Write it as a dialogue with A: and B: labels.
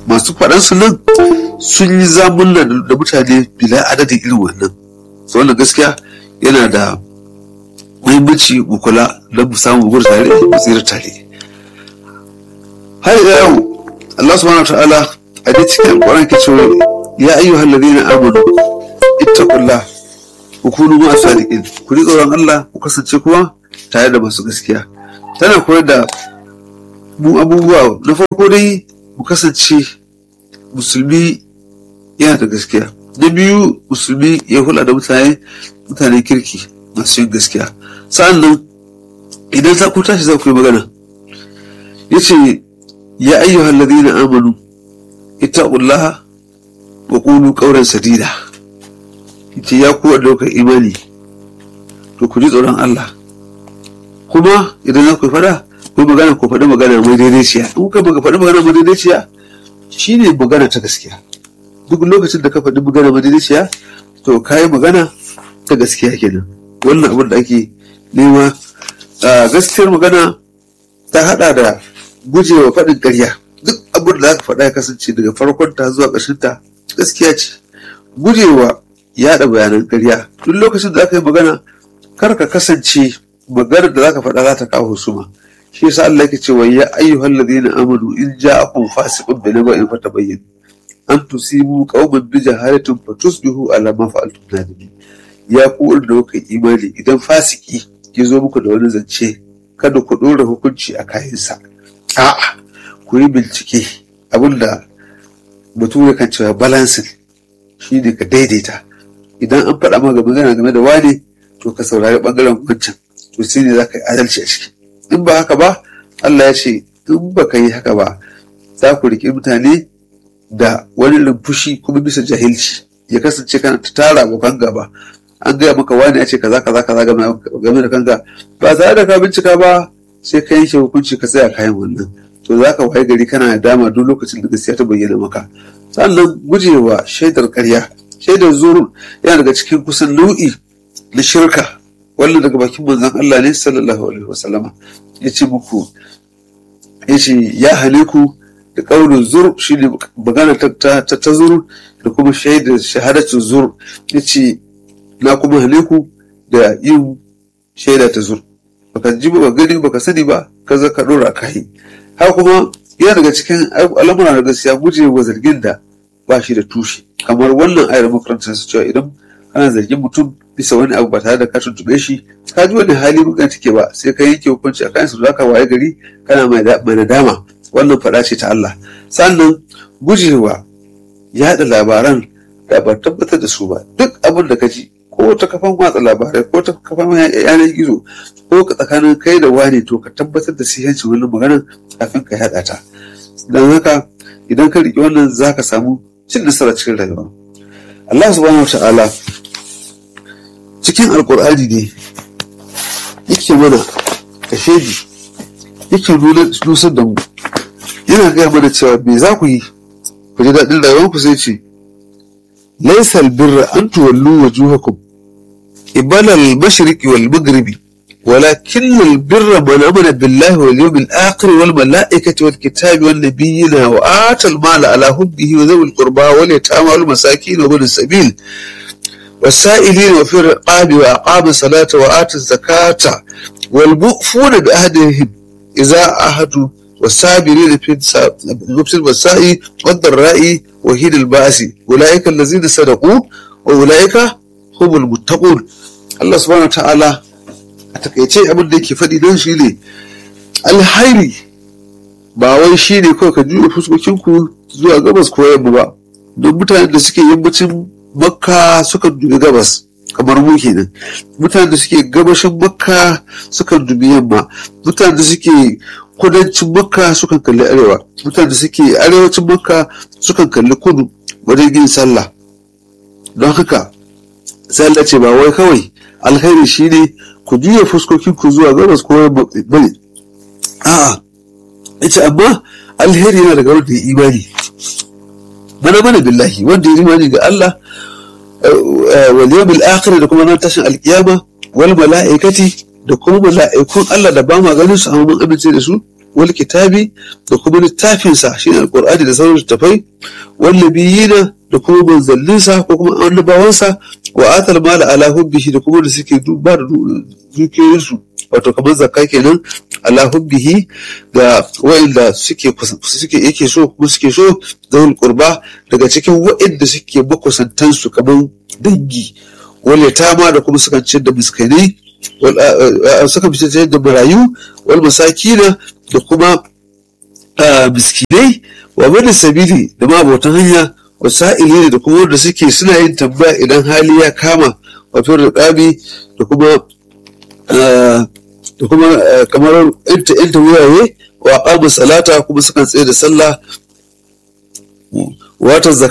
A: masu faɗansu nan sun yi zamunna da mutane bila adadin irin wannan so wannan gaskiya yana da muhimmanci mu kula don mu samu gudu tare mu tsira tare har ila yau Allah subhanahu wa ta'ala a dai cikin alƙur'ani ke cewa ya ayyuhal ladina amanu ittaqullah ku kunu ma sadiqin ku ji tsoron Allah ku kasance kuma tare da masu gaskiya tana koyar da mu abubuwa na farko dai mu kasance musulmi yana da gaskiya na biyu musulmi ya hula da mutane mutanen kirki masu yin gaskiya sa'an nan idan za ku tashi za ku yi magana ya ce ya ayyuhal ladina amanu ittaqullaha wa qulu qawlan sadida yace ya ku da imani to ku ji tsoron Allah kuma idan za ku fada ku magana ku faɗi magana mai daidaiciya in ka faɗi magana mai daidaiciya shine magana ta gaskiya duk lokacin da ka faɗi magana mai daidaiciya to ka yi magana ta gaskiya kenan wannan abin da ake nema gaskiyar magana ta haɗa da gujewa faɗin ƙarya duk abin da za ka faɗa ya kasance daga farkon ta zuwa ƙarshen ta gaskiya ce gujewa yaɗa bayanan ƙarya duk lokacin da aka yi magana kar ka kasance maganar da za ka faɗa za ta kawo husuma shi yasa Allah yake cewa ya ayyuhal ladina amanu in ja'akum fasiqun bi naba'in fatabayyin an tusibu qauman bi jahalatin fatusbihu ala ma fa'altum nadimin ya ku da kuka imani idan fasiki ya zo muku da wani zance kada ku ɗora hukunci a kayansa a'a ku yi bincike abinda bature kan cewa balancing shi ne ka daidaita idan an faɗa maka magana game da wane to ka saurari ɓangaren wancan to sai ne za ka yi adalci a ciki in ba haka ba Allah ya ce in ba ka yi haka ba za ku riƙe mutane da wani rumfushi kuma bisa jahilci ya kasance kana ta tara abokan gaba an gaya maka wani ya ce kaza kaza kaza game da kanka ba tare da ka bincika ba sai ka yanke hukunci ka tsaya kayan wannan to za ka waye gari kana da dama duk lokacin da gaskiya ta bayyana maka sannan gujewa shaidar karya shaidar zuru yana daga cikin kusan nau'i na shirka wannan daga bakin manzon Allah ne sallallahu alaihi wasallama ya ce muku ya ce ya hane ku da ƙaunin zur shi ne magana ta ta zur da kuma shaidar shahadacin zur ya ce na kuma hane ku da yin shaida ta zur baka ji ba gani baka sani ba ka za ka dora kai haka kuma yana daga cikin al'amura na gaskiya gujewa zargin da ba shi da tushe kamar wannan ayar makarantar su cewa idan kana zargin mutum bisa wani abu ba tare da ka tuntube shi ka ji wani hali mukan take ba sai ka yanke hukunci a kansu zaka waye gari kana mai nadama wannan faɗa ce ta Allah sannan gujewa yaɗa labaran da ba tabbatar da su ba duk abin da ka ji ko ta kafan watsa labarai ko ta kafan yanar gizo ko ka tsakanin kai da wani to ka tabbatar da sihancin wannan maganar kafin ka yaɗa ta don haka idan ka riƙe wannan za ka samu cin nasara cikin rayuwa Allah subhanahu wa ta'ala cikin alkur'ani ne yake mana kashedi yake nusar da mu yana gaya mana cewa me za ku yi ku ji daɗin rayuwar ku sai ce laisal birra an tuwallu wujuhakum ibala al-mashriqi wal maghribi ولكن البر من امن بالله واليوم الاخر والملائكه والكتاب والنبيين واتى المال على حبه وذوي القربى واليتامى والمساكين وابن السبيل والسائلين وفي الرقاب واقام الصلاه واتى الزكاه والمؤفون بعهدهم اذا عهدوا والصابرين في لبس البساء والضراء وحين الباس اولئك الذين صدقوا واولئك هم المتقون الله سبحانه وتعالى a takaice abin da yake faɗi don shi ne alhairi ba wai shi ne kawai ka juya fuskokinku zuwa gabas ko yamma ba don mutanen da suke yammacin makka sukan dubi gabas kamar mu kenan mutanen da suke gabashin makka sukan dubi yamma mutanen da suke kudancin makka sukan kalli arewa mutanen da suke arewacin makka sukan kalli kudu wajen yin sallah don haka sallah ce ba wai kawai alkhairi shine ku juya fuskokinku zuwa gabas ko bane a'a yace amma alheri yana daga wanda ya imani mana mana billahi wanda ya imani ga Allah wal yawmil akhir da kuma nan tashin alkiyama wal mala'ikati da kuma mala'ikun Allah da ba ma ganin su amma mun amince da su wal kitabi da kuma littafinsa shine alqur'ani da sauran littafai wal nabiyina da kuma manzanninsa ko kuma annabawansa wa atal mala ala hubbihi da kuma da suke ba da dukiyoyinsu wato kamar zakka kenan ala hubbihi ga wa'inda suke suke yake so kuma suke so zawul qurba daga cikin wa'inda suke makusantansu kamar dangi wale tama da kuma sukan ciyar da miskinai suka fitar da marayu wal masakina da kuma miskinai wa bada sabili da ma abotan hanya wa sa'ili da kuma wanda suke suna yin tambaya idan hali ya kama wa fi riƙabi da kuma da kuma kamar yanta yanta wurare wa aqamu salata kuma sukan tsaye da sallah watan